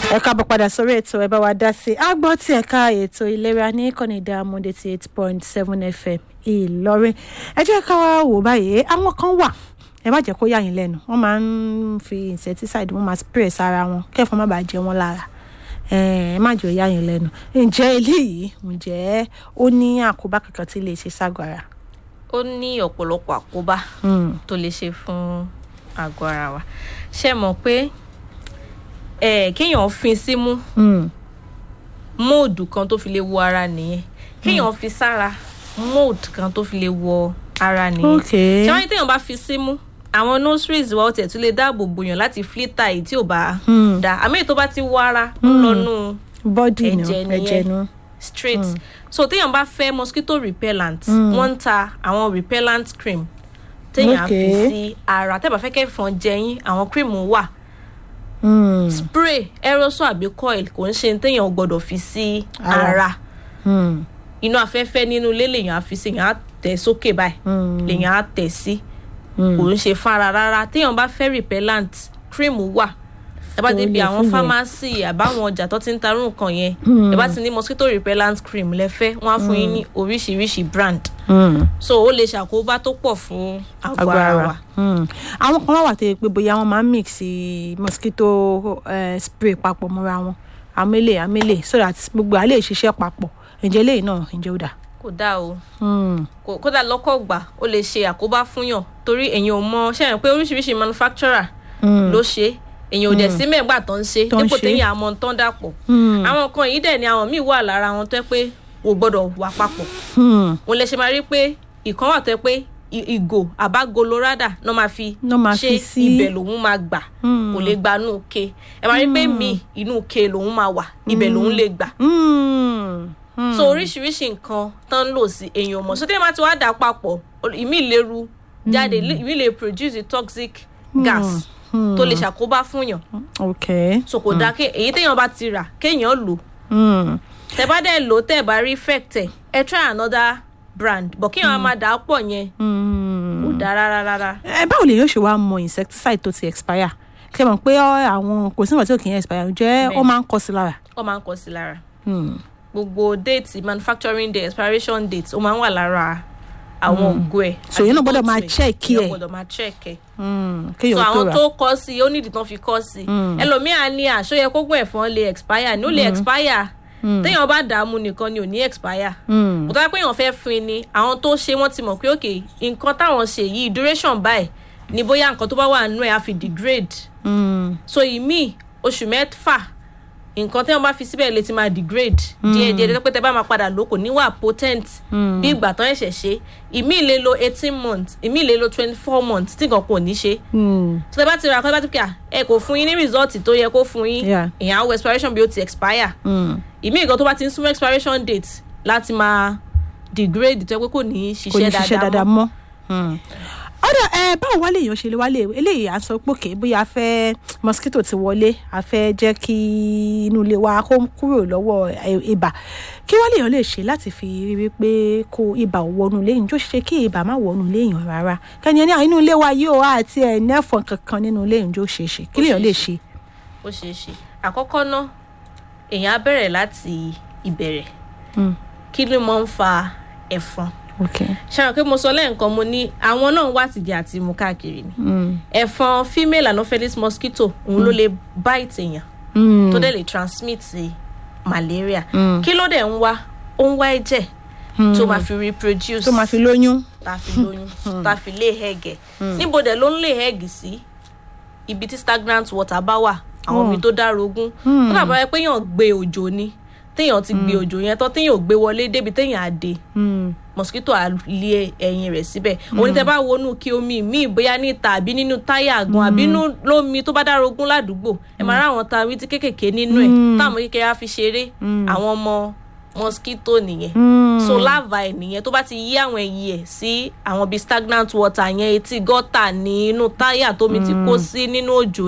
ẹ káàbọ̀ padà sórí ètò ẹ bá wa dá sí i a gbọ́ tí ẹ̀ka ètò ìlera ní ìkànnì Diamond eighty eight point seven fm ìlọrin ẹ jẹ́ ká wá wò báyìí àwọn kan wà ẹ má jẹ́ kó yà yín lẹ́nu wọ́n máa ń fi insecticide wọ́n máa spray sára wọn kẹ́fọn má bàa jẹ wọ́n lára ẹ má jẹ́ ó yà yín lẹ́nu ǹjẹ́ eléyìí ǹjẹ́ ó ní àkóbá kankan tí lè ṣe ságọ́ ara. ó ní ọ̀pọ̀lọpọ̀ àkóbá tó lè ṣe fún àgọ́ ara wa ṣe mọ̀ pé eh, kéèyàn fin símú móòdù kan tó fi lè wọ ara nìyẹn kéèyàn fi sára móòdù kan tó fi lè wọ ara nìyẹn ok ṣé wọ́n ní téèyàn bá fi símú àwọn nostrils wa ó tiẹ̀ tún lè dáàbò bòyàn láti flita èyí tí ò bá da àmì èyí tó bá ti wọ ara ń lọ́nù bọ́dì nù ẹ̀jẹ̀ nìyẹn. ẹ̀jẹ̀ nù. straight so téèyàn bá fẹ́ mosquito repellent wọ́n ń ta àwọn repellent cream téèyàn á fi Okay. sí ara tẹ́ bá fẹ́ kẹ́fọn jẹyín àwọn cream wà Mm, spray aerosol àbí coil kò ń ṣe ní téèyàn ò gbọ́dọ̀ fi sí Ara. ara mm, inú afẹ́fẹ́ nínú ilé lèèyàn á fi sí èèyàn á tẹ̀ sókè báyìí mm, lèèyàn á tẹ̀ sí mm. kò ń ṣe fara rárá téèyàn bá fẹ́ repellent cream wà ẹ bá Tó débi lè àwọn fún yẹn. pharmacy àbáwọn ọjà tó ti ń tarú nǹkan yẹn ẹ bá ti ní mosquito repellent cream lẹ́fẹ́ wọ́n á fún yín ní oríṣiríṣi brand Mm. so ó lè ṣàkóbá tó pọ̀ fún àgọ́ ara wa. Mm. àwọn kan wá wà tó yẹ pé bóyá wọn máa ń mix eh, mosquito eh, spray papọ̀ mọ́ra wọn amílẹ̀ amílẹ̀ so that gbogbo àlè ṣiṣẹ́ papọ̀ ǹjẹ́ eléyìí náà ǹjẹ́ ó dà. kò dáa o Mm. kò kódà lọ́kọ̀ gbà ó lè ṣe àkóbá fúnyàn torí èèyàn ò mọ ṣe é pé oríṣiríṣi manufacturer Mm. ló ṣe èèyàn ò dẹ̀ sí mẹ́gbà tó ń ṣe Tó ń dípò ṣe. téèyàn àmọ́ tó ń dàpọ̀ Mm. àwọn nǹkan yìí dẹ̀ ni àwọn míì wà lára wọn tó yẹ pé kò gbọ́dọ̀ wà papọ̀ Mm. òun lè ṣe máa rí pé ìkan wà tó yẹ pé i- ìgò àbágolorada náà máa fi Ná máa ṣe fi sí. ibẹ̀ lòun máa gbà Mm. kò lè gba inú ke ẹ máa rí pé mi inú ke lòun máa wà ibẹ̀ lòun lè gbà Mm. Mm. so oríṣiríṣi nǹkan tán ń lò sí èèyàn mọ̀ so tí ẹ máa ti wá dà papọ̀ o- ìmí lè ru jáde ìmí lè produce toxic gas tó lè ṣàkóbá fúnyàn ok. so kò dáa kí èyí téèyàn bá ti rà kéèyàn lò Mm. tẹ bá dẹ̀ lò tẹ bá rí effect ẹ ẹ try another brand but kéèyàn máa dà á pọ̀ yẹn Mm. kò dáa rárá rárá ẹ báwo lè yóò ṣe wá mọ insecticide tó ti expire ṣe mọ̀ pé ọ, àwọn kò sí nǹkan tí ò kì í expire ǹjẹ́ ó Bẹ́ẹ̀. máa ń kọ sí lára. ó máa ń kọ sí lára Mm. gbogbo date manufacturing date expiration date ó máa ń wà lára àwọn ògo ẹ So, èèyàn náà gbọ́dọ̀ máa àti check èèyàn ẹ̀. gbọ́dọ̀ máa check ẹ Mm. so kéèyàn tó àwọn rà. tó kọ sí i ó nídìí tán fi kọ sí i ẹlòmíà ní àṣọyẹ kógún ẹ̀fọn lè expire ní ó lè expire téèyàn bá dààmú nìkan ni ò ní expire Mm. kò tó bá pé èèyàn fẹ́ fin ni àwọn tó ṣe wọ́n ti mọ̀ pé òkè nǹkan táwọn ṣe yìí duration báyìí ni bóyá nǹkan tó bá wà nínú ẹ̀ á fi degrade Mm. so ìmíì oṣù mẹ́fà nǹkan tí wọ́n bá fi síbẹ̀ lè ti máa degrade díẹ̀ díẹ̀ díẹ̀ pé tẹ́ bá máa padà lò kò ní wà potent bí ìgbà tán ẹ̀ṣẹ̀ ṣe ìmíì lè lo eighteen months ìmíì lè lo twenty four months tí nǹkan kò ní ṣe Mm. so tẹ́ bá ti ra kọ́ tẹ́ bá ti pè à ẹ kò fún yín ní result tó yẹ kó fún yín Yeah. èèyàn á wo expiration bí ó ti expire Mm. ìmíì nǹkan tó bá ti ń súnmọ́ expiration date láti máa degrade tó yẹ pé kò ní kò ní ṣiṣẹ́ ṣiṣẹ́ dáadáa dáadáa mọ́ mọ́. ọ̀dọ̀ ẹ báwo wá lè yàn ṣe lè wá lè eléyìí à ń sọ pé òkè bóyá a fẹ́ mosquito ti wọlé a fẹ́ jẹ́ kí inú ilé wa kó kúrò lọ́wọ́ ẹ- ibà kí wá lè yàn lè ṣe láti fi rí wípé kó ibà ò wọnú ilé yìí tó ṣe kí ibà má wọnú ilé yàn rárá kẹ́ni ẹni inú ilé wa yóò àti ẹ̀ nẹ́fọ̀n kankan nínú ilé yìí tó ṣe é ṣe kí lè yàn lè ṣe. ó ṣeé ṣe àkọ́kọ́ ná èèyàn á bẹ̀rẹ̀ láti ìbẹ̀rẹ̀ Mm. kí ló máa ń fa ẹ̀fọn okay. ṣàrò pé mo sọ lẹ́ẹ̀kan mo ní àwọn náà wá tìjẹ́ àti mu káàkiri ni Mm. ẹ̀fọn female anopheles mosquito òun ló lè bite èèyàn Mm. tó dẹ̀ lè transmit malaria Mm. kí ló dẹ̀ ń wá ó ń wá ẹ̀jẹ̀ tó máa fi reproduce tó máa fi lóyún. tá a fi lóyún tá a fi lay egg ẹ̀ níbo dẹ̀ ló ń lay egg sí ibi tí stagnant water bá wà àwọn omi tó dárogún ó dàbọ̀ ẹ pé èèyàn gbé òjò ni téèyàn ti gbé òjò yẹn tán téèyàn ò gbé wọlé débi téèyàn á dé Mm. mosquito á lé ẹyin rẹ̀ síbẹ̀ òní tẹ́ bá wọnú kí omi míì bóyá níta àbí nínú táyà gan àbí nínú lómi tó bá dárogún ládùúgbò ẹ máa ráwọn ta wí tí kékèké nínú ẹ̀ táwọn kékeré á fi ṣeré àwọn ọmọ mosquito nìyẹn Mm. so larva ẹ̀ nìyẹn tó bá ti yí àwọn ẹyí ẹ̀ sí àwọn bíi stagnant water yẹn etí gọ́tà ní inú táyà tómi ti kó sí nínú òjò